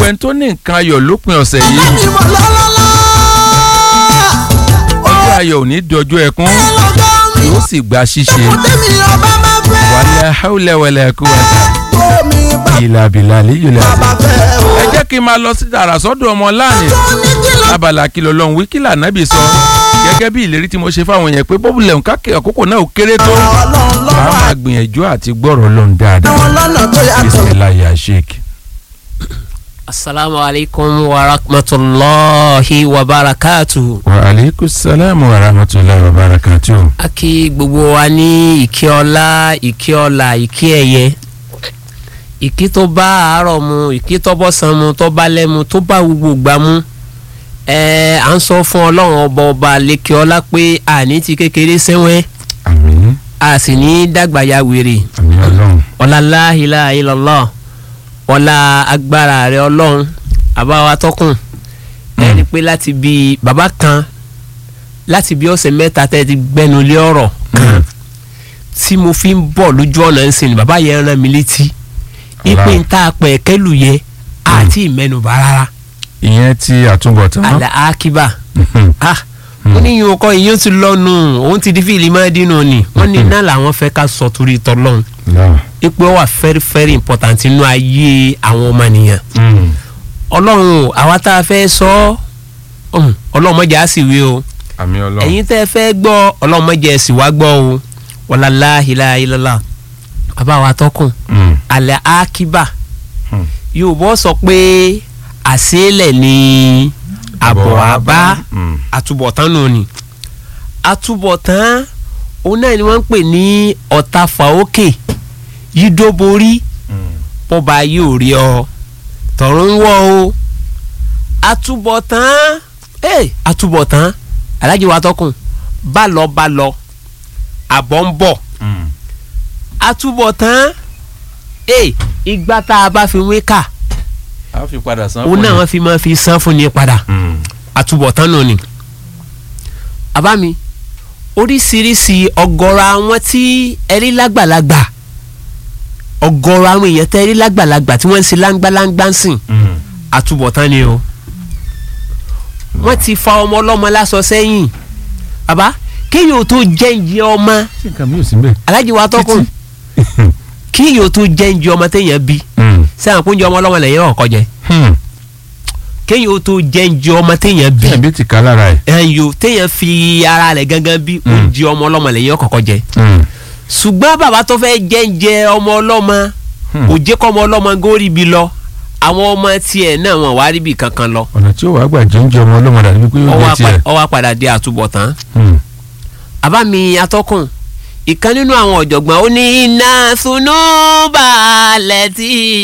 ẹni tó ní nǹkan ayọ̀ lópin ọ̀sẹ̀ yìí ẹni mọ̀ lọ́lọ́lá. ọjọ́ ayọ̀ ò ní dọjọ́ ẹkún lọ́jọ́ mi. yóò sì gba ṣíṣe tèmi ọba máa fẹ́. wàlẹ̀ haúlẹ̀ wẹ̀lẹ̀ kú wàtà omi bá ìlà bìlà líyìlẹ̀ bá fẹ́ o. ẹ jẹ́ kí n máa lọ sí tààrà sọ́dọ̀ ọmọ láàánì tó ní kìlọ̀ abala kìlọ̀ lọ́hùn wíkìlà nábì sọ gẹ́gẹ́ bí ìlérí tí mo ṣe fáwọn yẹn pé bọ́bùlẹ̀ ń kákẹ́ àkókò náà ó kéré tó ọlọ́run a lọ́wọ́ máa gbìyànjú àti gbọ́rọ̀ lọ́hùn dáadáa àwọn lọ́nà tó yàtọ̀. bisimilayi ya sheik. asalaamu alaykum wa rahmatulahi wa barakatu. wa aleykum salaam wa rahmatulahi wa barakatu. a kí gbogbo wa ní ìkí ọlá ìkí ọlà ìkí ẹ̀yẹ ìkí tó bá àárọ̀ mu ìkí tó bọ́sàn mu tó bá lẹ́mu tó bá gbogbo gbà mu ẹ à ń sọ fún ọlọ́run ọba ọba lẹ́kẹ́ ọlá pé àní ti kékeré sẹ́wẹ́ àmín a sì ní dàgbà ya wèrè àmín ọlọ́run. ọ̀làlá ilà ilọ̀lọ́ ọ̀là agbára rẹ̀ ọlọ́run àbáwá tọkùn ẹni pé láti bí bàbá kan láti bí ọ̀sẹ̀ mẹ́ta tẹ́ ti gbẹnu lé ọ̀rọ̀ kan tí mo fi ń bọ̀ lójú ọ̀nà ń sìn bàbá yẹn rán mi létí ipe ń ta pẹ̀ kẹ́lù yẹ àti ìmẹ́nubà rárá ìyẹn ti àtúbọ̀tán. àlà ákíbà ah wọ́n ní ìyókò ìyóò ti lọ́nu òun ti di fíìlì máa dínú ni wọ́n ní náà làwọn fẹ́ ká sọ torí tọ́lọ́run ipò wà very very important nínú ayé àwọn ọmọnìyàn ọlọ́run o, àwa tá a fẹ́ sọ ọ́ ọlọ́run mọ̀jà á sì wí o àmín ọlọ́run. ẹ̀yin tẹ́ ẹ fẹ́ gbọ́ ọlọ́run mọ̀jà ẹ̀ sì wá gbọ́ o wàlálà ìlàhìlàlà bàbá wa tọkùn Mm. alẹ́ akíbà Hmm. yorùbá sọ pé àṣeélẹ̀ ni àbọ̀ àbá Mm. àtúbọ̀tán nù ni àtúbọ̀tán òun náà ni wọ́n ń pè ní ọ̀tá fàókè yídóborí Mm. bọ́ba yóò rí ọ tọ̀run ń wọ̀ o àtúbọ̀tán ee àtúbọ̀tán alájí wa tọkùn bá lọ bá lọ àbọ̀ ń bọ̀ Mm. àtúbọ̀tán ee ìgbà tá a bá fi wé kà a fi padà san òun náà wọ́n fi máa fi san fún ni padà Mm. àtúbọ̀tán nù ni. bàbá mi oríṣiríṣi ọ̀gọ̀rọ̀ àwọn tí ẹrí lágbàlagbà ọ̀gọ̀rọ̀ àwọn èèyàn tẹ́ ẹrí lágbàlagbà tí wọ́n ń ṣe láńgbáláńgbá ń sìn Mm. àtúbọ̀tán ni o. wọ́n ti fa ọmọ ọlọ́mọ lásọ sẹ́yìn bàbá kéèyàn ò tó jẹ́ǹjẹ́ ọmọ ṣé nǹkan mi ò sí bẹ́ẹ̀. alájí wa tọkùn kéèyàn ò tó jẹ́ǹjẹ́ ọmọ téèyàn bí Mm. sẹ́wọ̀n kó ń jẹ ọmọ ọlọ́mọ lẹ́yìn ọ̀kọ́ jẹ Hmm. kéèyàn ò tó jẹ́ǹjẹ́ ọmọ téèyàn bí bí ẹbí ti ká lára ẹ̀. ẹyọ téèyàn fi ara rẹ̀ gangan bí Mm. oúnjẹ ọmọ ọlọ́mọ lẹ́yìn ọ̀kọ̀ọ̀kọ̀ jẹ Mm. ṣùgbọ́n bàbá tó fẹ́ jẹ́ǹjẹ ọmọ ọlọ́mọ Hmm. kò jẹ́ kọ́ ọmọ ọlọ́mọ górí bi lọ àwọn ọmọ tiẹ̀ náà wọn wá rí bi kankan lọ ọ̀nà tí ó wàá gbà jẹ́ oúnjẹ ọmọ ọlọ́mọ dàbí pé yóò ọwọ́ jẹ́ tiẹ̀. apá- ọwọ́ apàdà dé àtúbọ̀tán Hmm. àbámi atọ́kùn ìkan nínú àwọn ọ̀jọ̀gbọ́n ó ní iná sunú balẹ̀ tí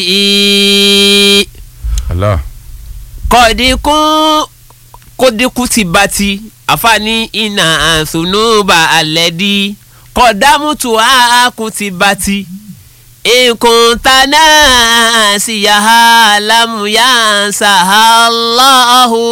Allah. kọ́dínkún kódínkún ti bá ti àfààní iná àsunúbà alẹ́dí kọ́dámùtù àákùn ti bá ti nkùn tánà síyàhá lámúyà sàhálàhù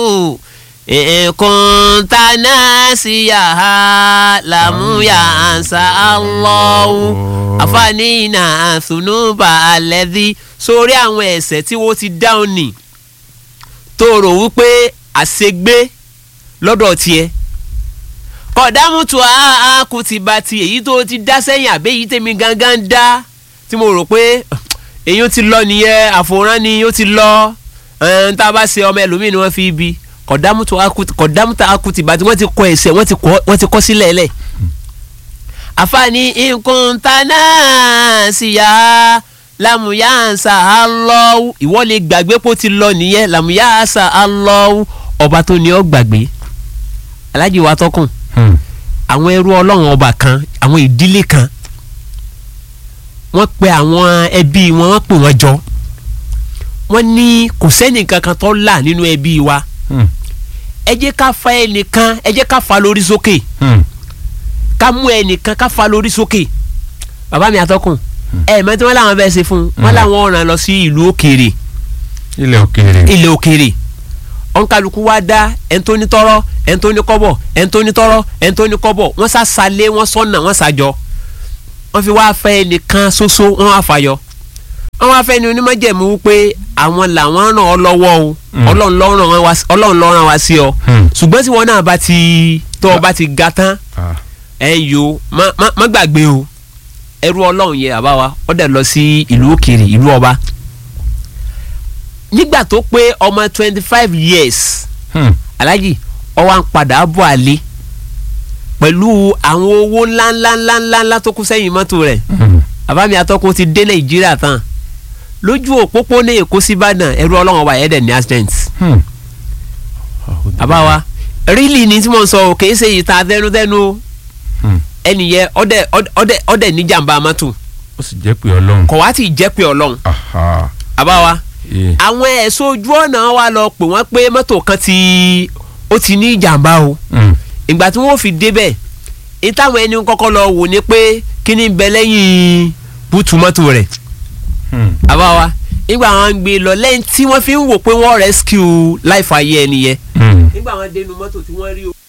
nkùn tánà síyàhá lámúyà sàhálàhù àfààní iná àsunúbà alẹ́dí sórí àwọn ẹ̀ṣẹ̀ tí wọ́n ti dáhùn ni tó rò wípé àṣegbé lọ́dọ̀ tiẹ̀ kọ̀dámùtù àákú ti ba ti èyí tó ti dá sẹ́yìn àbẹ́ èyí tèmi gangan dá tí mo rò pé èyí ti lọ nìyẹn àfòrán ni ó ti lọ ẹn tá a bá ṣe ọmọ ẹlòmíì ni wọ́n fi ibi kọ̀dámùtù àákú ti ba ti wọ́n ti kọ ẹ̀ṣẹ̀ wọ́n ti kọ- wọ́n ti kọ́ sílẹ̀ lẹ̀ àfààní nǹkan tánà síyá lámúyáǹsà alọ́wù ìwọ lè gbàgbé pé ó ti lọ nìyẹn lámúyáǹsà alọ́wù ọba tó ní ọ gbàgbé alájí wa tọkùn Hmm. àwọn ẹrú ọlọ́run ọba kan àwọn ìdílé kan wọ́n pe àwọn ẹbí wọn wọ́n pè wọ́n jọ wọ́n ní kò sẹ́ni kankan tó là nínú ẹbí wa Hmm. ẹ jẹ́ ká fa ẹnìkan ẹ jẹ́ ká fa lórí sókè Hmm. ká mú ẹnìkan ká fa lórí sókè bàbá mi àtọkùn ẹ mọ̀ tí wọ́n làwọn bẹ́ẹ̀ ṣe fún un wọ́n Mm. làwọn ọ̀ràn lọ sí ìlú òkèèrè ilẹ̀ òkèèrè. ilẹ̀ òkèèrè ọ̀nkálukú wa dá ẹ̀ńtóní tọ́rọ́ ẹ̀ńtóní kọ́bọ̀ ẹ̀ńtóní tọ́rọ́ ẹ̀ńtóní kọ́bọ̀ wọ́n sá salé wọ́n sọ́nà wọ́n sàjọ wọ́n fi wá fẹ́ ẹnìkan ṣoṣo wọ́n wá fàyọ wọ́n wá fẹ́ ni onímọ̀jẹ̀mú wípé àwọn làwọn ràn ọ́ lọ́wọ́ o Mm. ọlọ́run ló ràn wá sí- ọlọ́run ló ràn wá sí ọ Hmm. ṣùgbọ́n tí wọn náà bá ti tó o bá ti ga tán Ah. ẹ yo má má má gbàgbé o ẹrú ọlọ́run yẹ àbá wa ó dẹ̀ lọ sí ìlú òkèèrè ìlú ọba nígbà tó pé ọmọ twenty five years Hmm. alájì ó wá ń padà bọ̀ àlè pẹ̀lú àwọn owó ńláńláńláńlá tó kú sẹ́yìn mọ́tò rẹ̀ Hmm. àbámi atọ́kùn ti dé nàìjíríà tán lójú òpópónà èkó síbàdàn ẹrú ọlọ́run ọba yẹn dẹ̀ ní accident Hmm. àbá wa rílì ni tí mo ń sọ o kì í ṣe ìta tẹnutẹnu o Hmm. ẹnìyẹn ọdẹ ọdẹ ọdẹ níjàmbá mọ́tò ó sì jẹ́ pé ọlọ́run. kọ̀ wá tí ì jẹ́ pé ọlọ́run Aha. àbá wa Eh. àwọn ẹ̀ṣọ́ ojú ọ̀nà wa lọ pè wọ́n pé mọ́tò kan ti ó ti ní ìjàmbá o Hmm. ìgbà tí wọ́n fi débẹ̀ ìtàwọn ẹni kọ́kọ́ lọ wò ni pé kí ni ń bẹ lẹ́yìn bùtù mọ́tò rẹ̀ Hmm. àbá wa nígbà wọn ń gbé lọ lẹ́yìn tí wọ́n fi ń wò pé wọ́n rescue life ayé ẹni yẹn Hmm. nígbà wọn dénú mọ́tò tí wọ́n rí o.